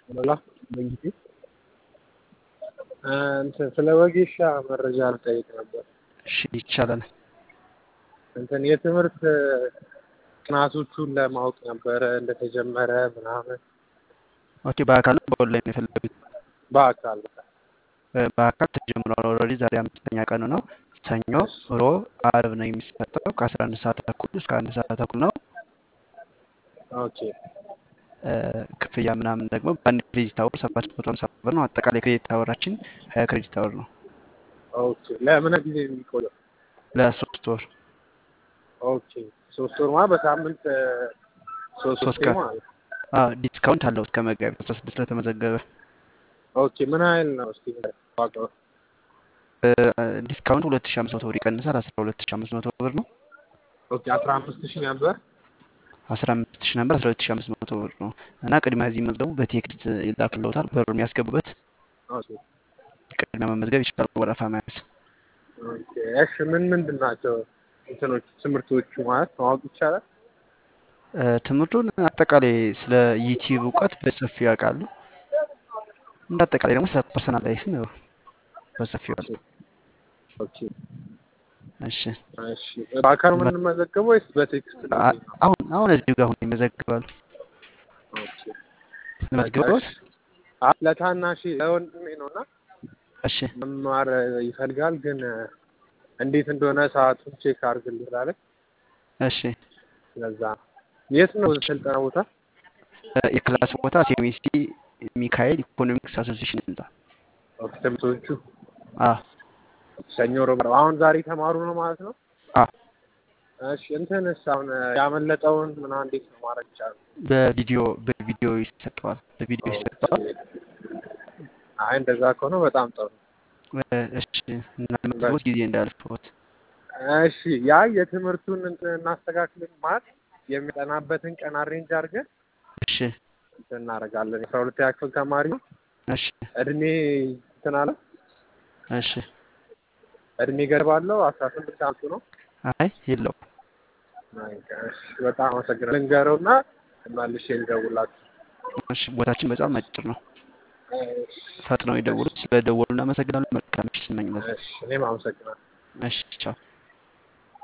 ሞላ በጊዜ እንትን ስለ ወጌሻ መረጃ ልጠይቅ ነበር። እሺ ይቻላል። እንትን የትምህርት ጥናቶቹን ለማወቅ ነበረ እንደተጀመረ ምናምን ኦኬ በአካል በኦንላይን የፈለጉት? በአካል በአካል ተጀምሯል። ኦልሬዲ ዛሬ አምስተኛ ቀኑ ነው። ሰኞ፣ ሮብ፣ አርብ ነው የሚሰጠው ከአስራ አንድ ሰዓት ተኩል እስከ አንድ ሰዓት ተኩል ነው። ኦኬ ክፍያ ምናምን ደግሞ በአንድ ክሬዲት አወር ሰባት መቶ ሃምሳ ብር ነው። አጠቃላይ ክሬዲት አወራችን ሀያ ክሬዲት አወር ነው። ኦኬ ለምን ጊዜ ነው የሚቆየው? ለሶስት ወር ኦኬ ሶስት ወር ማለት በሳምንት ሶስት ሶስት ጊዜ ቀን ማለት ነው። ዲስካውንት አለው እስከ መጋቢት አስራ ስድስት ለተመዘገበ ኦኬ ምን ያህል ነው እስቲ ዋጋው? ዲስካውንት ሁለት ሺ አምስት መቶ ብር ይቀንሳል። አስራ ሁለት ሺ አምስት መቶ ብር ነው። ኦኬ አስራ አምስት ሺህ ነበር። አስራ አምስት ሺ ነበር አስራ ሁለት ሺ አምስት መቶ ብር ነው እና ቅድሚያ እዚህ መዝገቡ በቴክስት ይላክልዎታል። ብር የሚያስገቡበት ኦኬ ቅድሚያ መመዝገብ ይችላል። ወረፋ መያዝ ኦኬ እሺ ምን ምንድን ናቸው እንትኖች ትምህርቶቹ ማለት ማወቅ ይቻላል? እ፣ ትምህርቱን አጠቃላይ ስለ ዩቲዩብ እውቀት በሰፊው ያውቃሉ። እንደ አጠቃላይ ደግሞ ስለ ፐርሰናል ላይፍም ያው በሰፊው ኦኬ ያውቃሉ። ኦኬ እሺ እሺ በአካል የምንመዘገበው ወይስ በቴክስት ነው አ- የሚሆነው? አሁን አሁን እዚሁ ጋር አሁን ይመዘግባሉ። ኦኬ በቃ ለመዝገቦት እሺ አ- ለታናሽ ለወንድሜ ነው እና እሺ መማር ይፈልጋል ግን እንዴት እንደሆነ ሰዓቱን ቼክ አድርግልኝ አለኝ። እሺ ለዛ ነው። የት ነው ስልጠና ቦታ? እ፣ የክላስ ቦታ ሴሚሲ ሚካኤል ኢኮኖሚክስ አሶሲሽን ህንጻ። ኦኬ ትምህርቶቹ አ ሰኞ፣ ሮብ፣ ዓርብ። አሁን ዛሬ ተማሩ ነው ማለት ነው። አ እሺ እንትንስ አሁን ያመለጠውን ምናምን እንዴት ነው ማድረግ ይቻላል? በቪዲዮ በቪዲዮ ይሰጠዋል። በቪዲዮ ኦኬ ይሰጠዋል። አይ እንደዛ ከሆነ በጣም ጥሩ። እ፣ እሺ እና ለመዝገቦት ጊዜ እንዳያልፍዎት። እሺ ያ የትምህርቱን እንትን እናስተካክልን ማለት የሚጠናበትን ቀን አሬንጅ አድርገን እሺ እንትን እናደርጋለን። የአስራ ሁለተኛ ክፍል ተማሪ ነው። እሺ እድሜ እንትን አለ እሺ እድሜ ገደብ አለው። አስራ ስምንት ዓመቱ ነው። አይ የለውም። እሺ በጣም አመሰግናለሁ። ልንገረውና መልሼ ልደውላችሁ። እሺ ቦታችን በጣም አጭር ነው። እሺ ፈጥነው እሺ ይደውሉ። ስለ ደወሉ እናመሰግናለን። መልካም ምሽት እንመኛለን። እሺ እኔም አመሰግናለሁ። እሺ ቻው።